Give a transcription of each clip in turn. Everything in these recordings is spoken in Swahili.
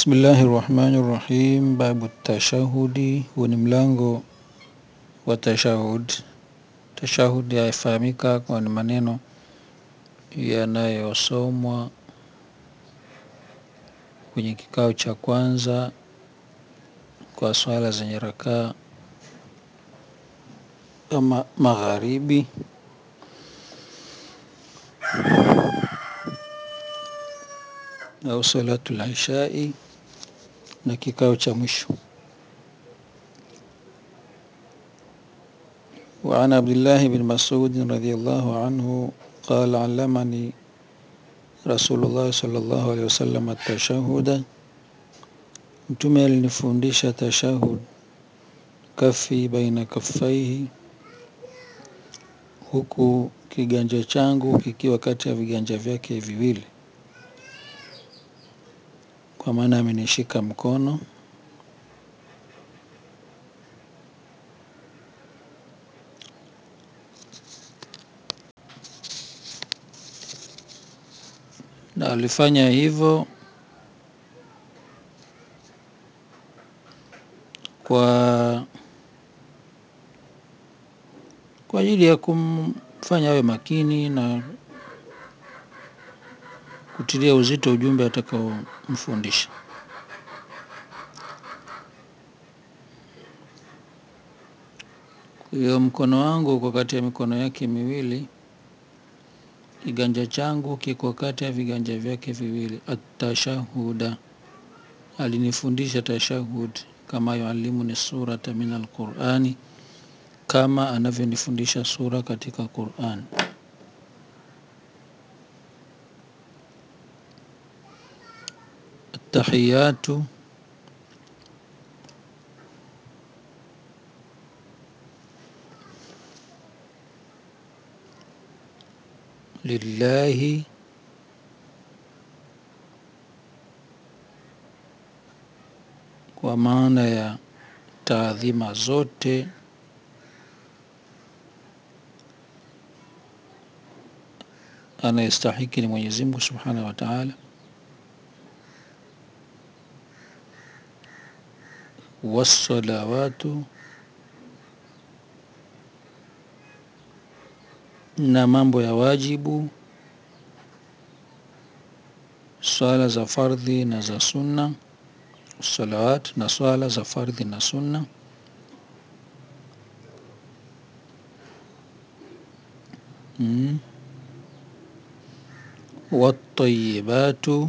Bismillahi rahmani rahim. Babu tashahudi, huu ni mlango wa tashahud. Tashahud yafahamika kwa ni maneno yanayosomwa kwenye kikao cha kwanza kwa swala zenye rakaa ama magharibi au salatu lishai na kikao cha mwisho. وعن عبد الله بن مسعود رضي الله عنه قال علمني رسول الله صلى الله عليه وسلم التشهد Mtume alinifundisha tashahud, kafi baina kaffaihi, huku kiganja changu kikiwa kati ya viganja vyake viwili, kwa maana amenishika mkono. Na alifanya hivyo kwa kwa ajili ya kumfanya awe makini na kutilia uzito ujumbe atakaomfundisha. Hiyo mkono wangu uko kati ya mikono yake miwili, kiganja changu kiko kati ya viganja vyake viwili. Atashahuda, alinifundisha tashahud kama yuallimuni surata min alqurani, kama anavyonifundisha sura katika Quran. Tahiyatu lillahi kwa maana ya taadhima zote anayestahiki ni Mwenyezi Mungu Subhanahu wa Ta'ala. Wassalawatu, na mambo ya wajibu, swala za fardhi na za sunna, salawat na swala za fardhi na sunna, mm. Watayibatu,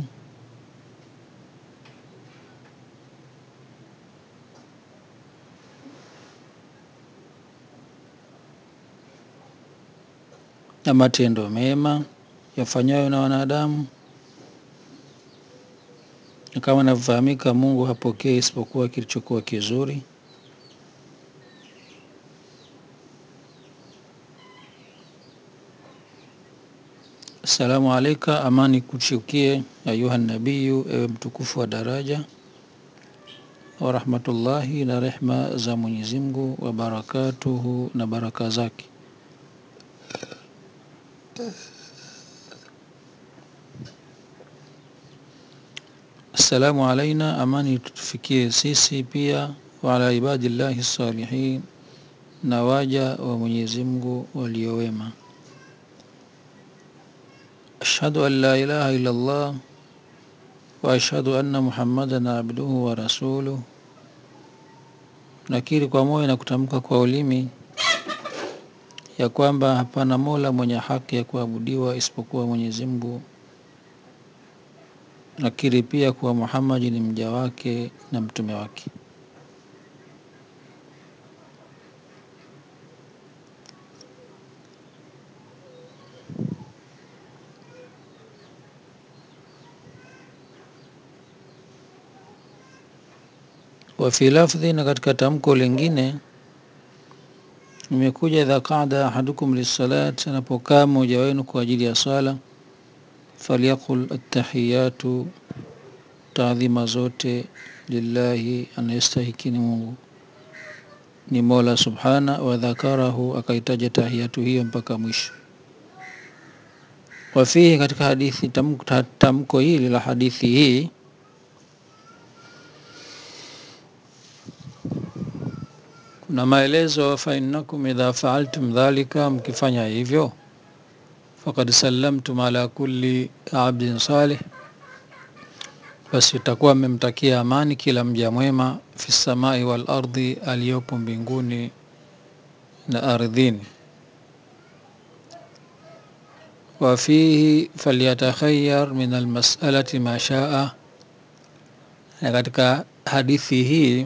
na matendo mema yafanyayo na wanadamu. Na kama inavyofahamika, Mungu hapokei isipokuwa kilichokuwa kizuri. Assalamu alaika, amani kushukie ayuha nabiyu, ewe mtukufu wa daraja, wa rahmatullahi, na rehma za Mwenyezi Mungu, wa barakatuhu, na baraka zake. Assalamu alaina, amani tutufikie sisi pia, wa ala ibadillahi salihin, na waja wa Mwenyezi Mungu waliowema. Ashhadu an la ilaha illa Allah wa ashhadu anna Muhammadan abduhu wa rasuluh, nakiri kwa moyo na kutamka kwa ulimi ya kwamba hapana mola mwenye haki ya kuabudiwa isipokuwa Mwenyezi Mungu. Nakiri pia kuwa Muhammad ni mja wake na mtume wake. Wa fi lafdhi, na katika tamko lingine imekuja idha qada ahadukum lissalat, anapokaa mmoja wenu kwa ajili ya sala, falyaqul attahiyatu, taadhima zote lillahi, anayestahiki ni Mungu ni Mola subhana wa dhakarahu, akaitaja tahiyatu hiyo mpaka mwisho. Wafihi, katika hadithi tamko, tamko hili la hadithi hii na maelezo fa innakum idha faaltum dhalika, mkifanya hivyo faqad sallamtum ala kulli abdin salih, basi utakuwa mmemtakia amani kila mja mwema fi samai wal ardi, aliyopo mbinguni na ardhini. Wa fihi falyatakhayyar min almas'alati ma shaa, na katika hadithi hii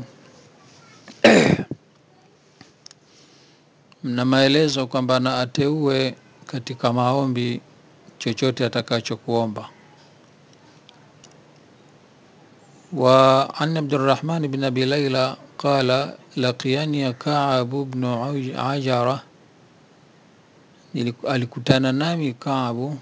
mna maelezo kwamba na ateue katika maombi chochote atakachokuomba. Wa an Abdurrahman bin Abi Laila qala laqiyani Ka'ab ibn Ajara, alikutana nami Ka'ab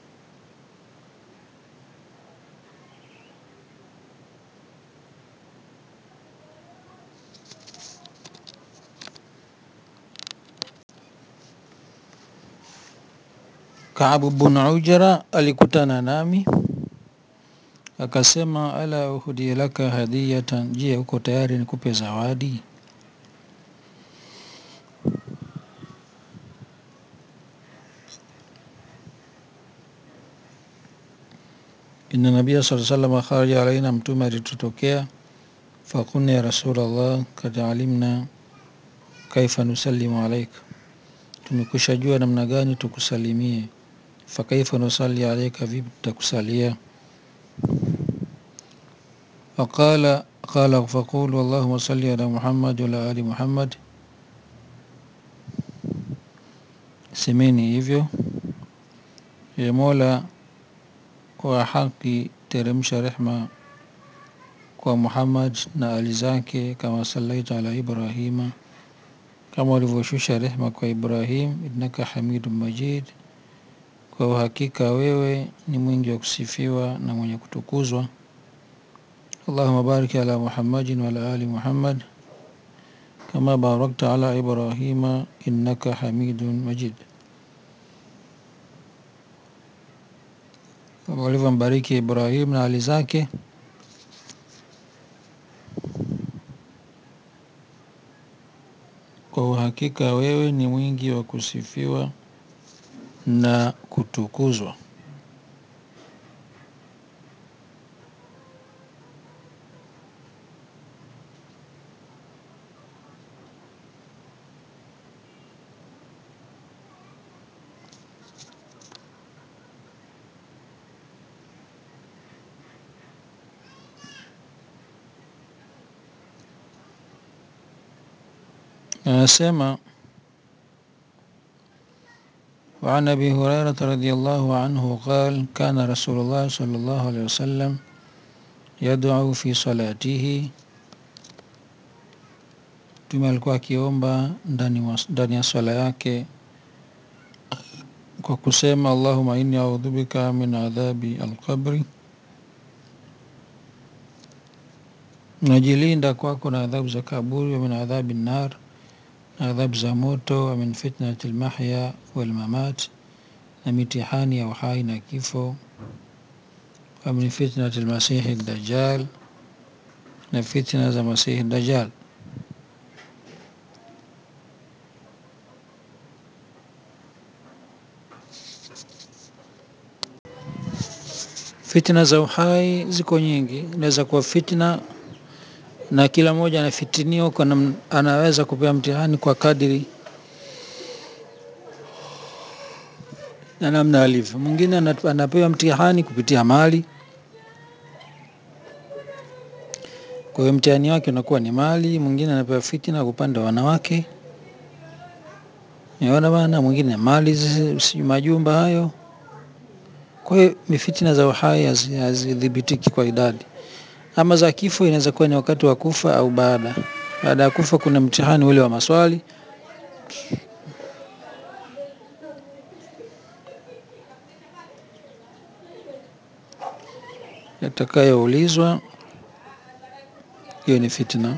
Kaabu bun Ujra alikutana nami akasema, ala uhdi laka hadiyatan, je, uko tayari nikupe zawadi? Inna nabia sallallahu alaihi wasallam kharaja alaina, mtume alitutokea. Fakulna ya Rasulullah, kad alimna kaifa nusallimu alaika, tumekusha jua namna gani tukusalimie. Fakaifa nusalli alaika, vipi tutakusalia? Faqala qala faqulu allahumma salli ala Muhammad wa ala ali Muhammad, semeni hivyo. Ye Mola wa haki, teremsha rehma kwa Muhammad na ali zake, kama sallaita ala Ibrahima, kama ulivyoshusha rehma kwa Ibrahim. Innaka hamidun majid, kwa uhakika wewe ni mwingi wa kusifiwa na mwenye kutukuzwa. Allahumma barik ala Muhammadin wa ala ali Muhammad kama barakta ala Ibrahima innaka hamidun majid, kama ulivyombariki Ibrahim na ali zake kwa uhakika wewe ni mwingi wa kusifiwa na kutukuzwa. Anasema wa an abi hurairata radhiyallahu anhu qal kana rasulullah sallallahu alaihi wasallam yad'u fi salatihi, Mtume alikuwa akiomba ndani ya swala yake kwa kusema allahumma inni a'udhu bika min adhabi alqabri, najilinda kwako na adhabu za kaburi, wa min adhabi nar, na adhabu za moto, wa min fitnati almahya walmamat, na mitihani ya uhai na kifo, wa min fitnati almasihi dajjal, na fitna za masihi dajjal. Fitna za uhai ziko nyingi, inaweza kuwa fitna na kila mmoja anafitiniwa kwa anaweza kupewa mtihani kwa kadiri na namna alivyo. Mwingine anapewa mtihani kupitia mali, kwa hiyo mtihani wake unakuwa ni mali. Mwingine anapewa fitna kwa upande wa wanawake, naona bana, mwingine mali, si majumba hayo. Kwa hiyo ni fitna za uhai hazidhibitiki kwa idadi. Ama za kifo inaweza kuwa ni wakati wa kufa au baada baada ya kufa, kuna mtihani ule wa maswali yatakayoulizwa. Hiyo ni fitna.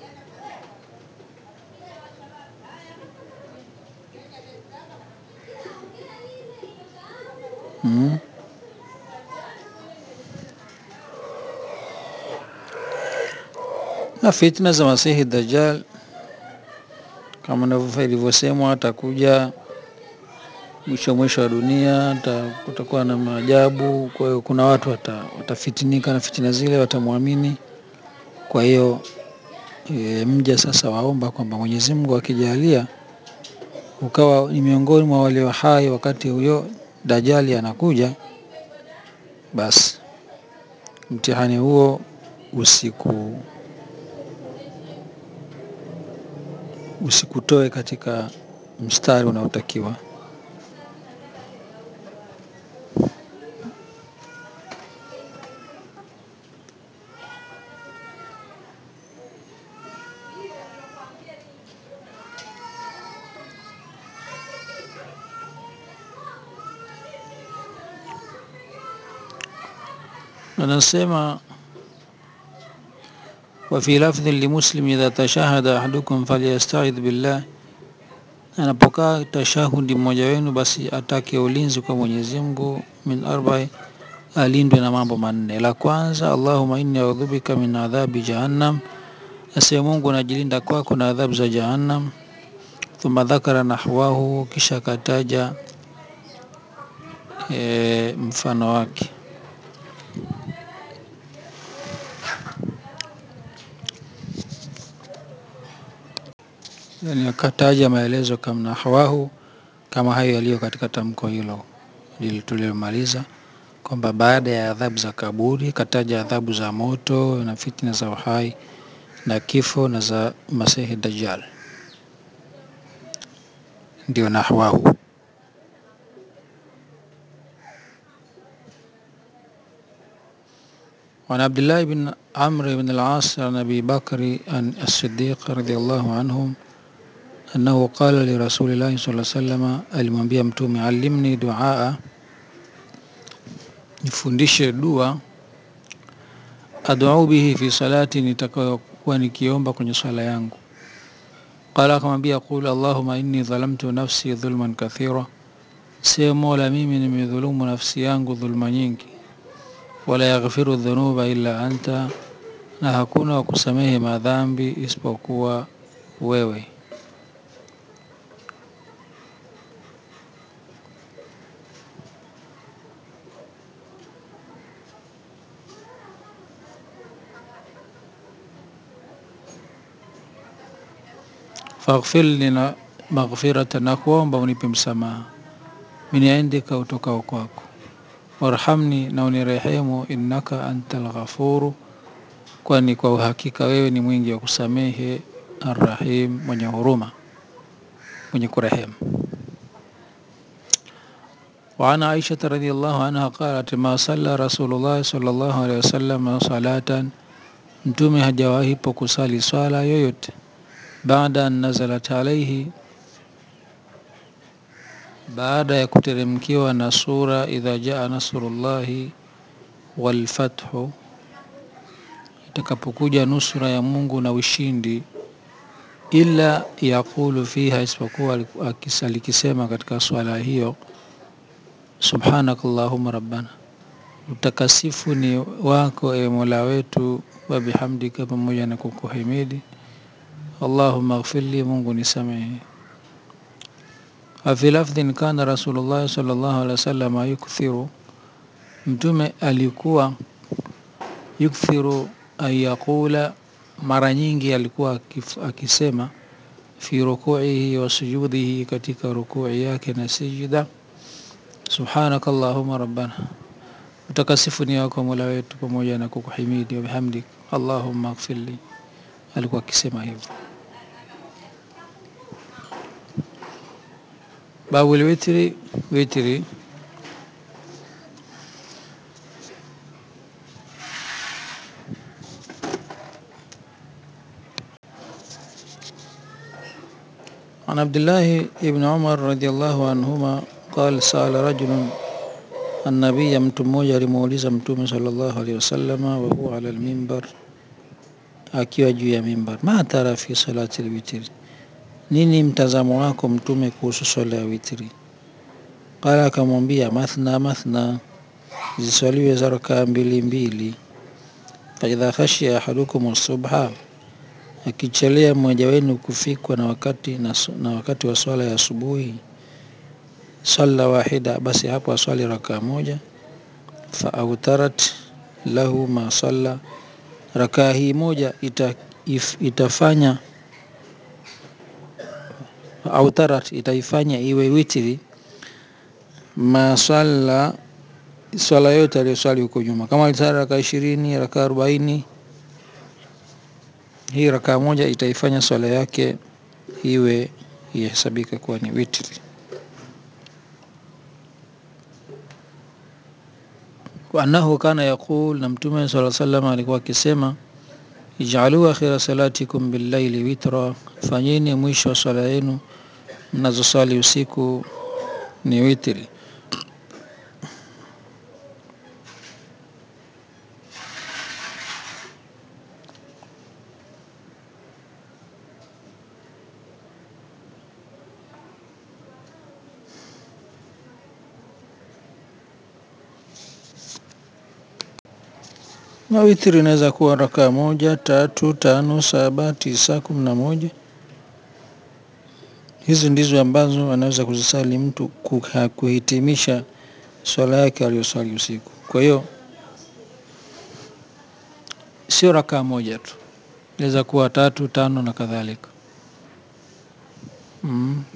Mm. Na fitna za Masihi Dajjal kama navyo- ilivyosemwa atakuja mwisho mwisho wa dunia ata- kutakuwa na maajabu. Kwa hiyo kuna watu wata, watafitinika na fitina zile, watamwamini. Kwa hiyo e, mja sasa waomba kwamba Mwenyezi Mungu akijalia ukawa ni miongoni mwa walio hai wakati huyo Dajali anakuja, basi mtihani huo usiku usikutoe katika mstari unaotakiwa. Anasema wa fi lafdhin limuslim idha tashahada ahadukum falyastaidh billah, anapokaa tashahudi mmoja wenu basi atake ulinzi kwa Mwenyezi Mungu min arba'i, alindwe na mambo manne. La kwanza, Allahumma inni a'udhu bika min adhabi jahannam, asema Mungu najilinda kwako na adhabu za Jahannam. Thumma dhakara nahwahu, kisha akataja e, mfano wake. Yani akataja maelezo kama nahwahu, kama hayo yaliyo katika tamko hilo lile tulilomaliza, kwamba baada ya adhabu za kaburi kataja adhabu za moto na fitna za uhai na kifo na za Masihi Dajjal, ndio nahwahu. وعن عبد الله بن عمرو بن العاص عن أبي بكر عن الصديق رضي الله عنهم أنه قال لرسول الله صلى الله عليه وسلم alimwambia Mtume, alimni duaa, nifundishe dua ad'u bihi fi salati, nitakayokuwa nikiomba kwenye swala yangu. Qala, akamwambia qul allahumma inni dhalamtu nafsi dhulman kathira, sema Mola, mimi nimedhulumu nafsi yangu dhulma nyingi. Wala yaghfiru dhunuba illa anta, na hakuna wa kusamehe madhambi isipokuwa wewe. faghfir lina maghfirata, na kuomba unipe msamaha, min indika, utokao kwako, warhamni, na unirehemu, innaka antal ghafuru, kwani kwa uhakika wewe ni mwingi wa kusamehe, arrahim, mwenye huruma, mwenye kurehemu. وعن عائشة رضي الله عنها قالت ما صلى رسول الله صلى الله عليه وسلم صلاة mtume hajawahi po kusali swala yoyote baada an nazalat alaihi baada ya kuteremkiwa na sura idha jaa nasrullahi walfathu, itakapokuja nusura ya Mungu na ushindi, illa yaqulu fiha, isipokuwa alikisema katika swala hiyo, subhanaka allahumma rabbana, utakasifu ni wako e Mola wetu, wa bihamdika, pamoja na kukuhimidi, allahumma ighfirli, Mungu nisamehe wafi lafdhin kana Rasulullah sallallahu alaihi wasallam yukthiru, mtume alikuwa yukthiru an yaqula, mara nyingi alikuwa akisema fi rukuihi wa sujudihi, katika rukui yake na sijida, subhanaka allahumma rabbana, utakasifu ni wako mola wetu, pamoja na kukuhimidi, wa bihamdik allahumma ighfirli, alikuwa akisema hivyo. Babu lwitri, witri عن عبد الله بن عمر رضي الله عنهما قال سأل رجل النبي, mtu mmoja alimuuliza Mtume sallallahu alaihi wasallam, wa huwa ala almimbar, akiwa juu ya mimbar, ma tara fi salati alwitri, nini mtazamo wako Mtume kuhusu swala ya witri? Qala, akamwambia mathna mathna, ziswaliwe za rakaa mbili mbili. Faidha khashiya ahadukum subha, akichelea mmoja wenu kufikwa na wakati, na, na wakati wa swala ya asubuhi salla wahida, basi hapo aswali rakaa moja. Fa autarat lahu ma salla, rakaa hii moja ita, if, itafanya autarat itaifanya iwe witri ma salla swala yote aliyoswali huko nyuma. Kama alisali rakaa ishirini, rakaa arobaini, hii rakaa moja itaifanya swala yake iwe ihesabika kuwa ni witri. wa annahu kana yaqul, na Mtume sala sallam alikuwa akisema ijalu akhira salatikum billaili witra, fanyeni mwisho wa swala yenu mnazoswali usiku ni witri. na witri inaweza kuwa rakaa moja, tatu, tano, saba, tisa, kumi na moja. Hizi ndizo ambazo anaweza kuzisali mtu kuhitimisha swala yake aliyoswali usiku. Kwa hiyo sio rakaa moja tu, inaweza kuwa tatu, tano na kadhalika. Mm.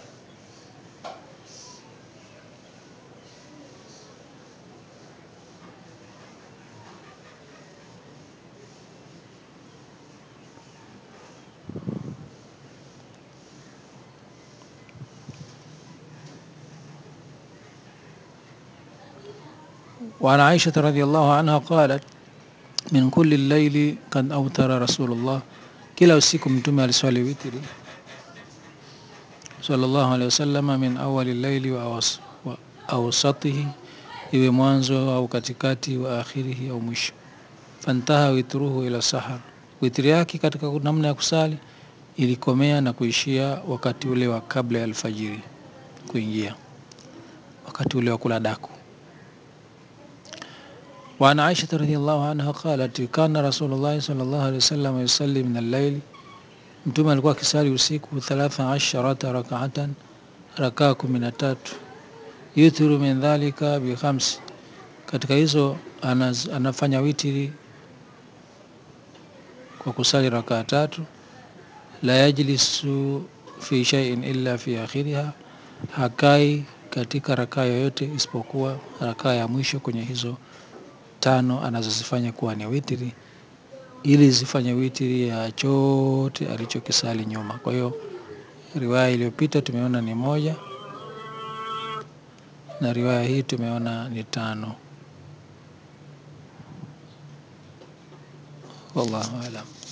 وعن عائشة رضي الله عنها قالت min kulli llaili kad autara rasulullah, kila usiku mtume aliswali witri sallallahu alaihi wasallam, min awali llaili wa, awas, wa awsatihi, iwe mwanzo au katikati, wa akhirihi au mwisho. Fantaha witruhu ila sahar, witri yake katika namna ya kusali ilikomea na kuishia wakati ule wa kabla ya alfajiri kuingia, wakati ule wa kula daku. وعن عائشة رضي الله عنها قالت كان رسول الله صلى الله عليه وسلم يصلي من الليل mtume alikuwa akisali usiku thalatha asharata rakaatan rakaa kumi na tatu yuthiru min dhalika bikhamsi katika hizo anaz, anafanya witiri kwa kusali rakaa tatu la yajlisu fi shay'in illa fi akhiriha hakai katika rakaa yoyote isipokuwa rakaa ya mwisho kwenye hizo tano anazozifanya kuwa ni witiri ili zifanye witiri ya chote alichokisali nyuma. Kwa hiyo riwaya iliyopita tumeona ni moja na riwaya hii tumeona ni tano. Wallahu alam.